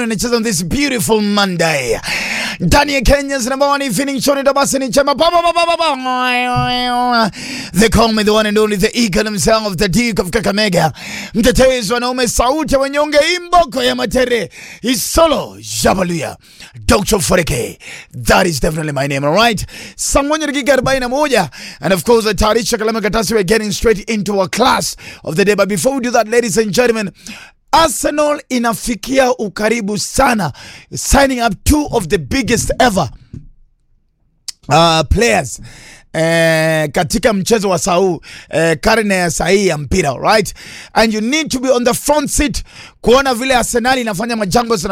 Anacheza on this beautiful Monday ndani ya Kenya's number one evening show. Ndio basi ni chama pa pa pa pa pa. They call me the one and only the eagle himself, the Duke of Kakamega, mtetezi wanaume, sauti ya wanyonge, imboko ya matere, isolo jabaluya, Dr. Foreke. That is definitely my name, all right. Saa moja dakika 41 and of course tayarisha kalamu katasi, we're getting straight into our class of the day, but before we do that, ladies and gentlemen, Arsenal inafikia ukaribu sana signing up two of the biggest ever uh, players eh, katika mchezo wa sau eh, karne ya sahii ya mpira right and you need to be on the front seat kuona vile Arsenal inafanya majambo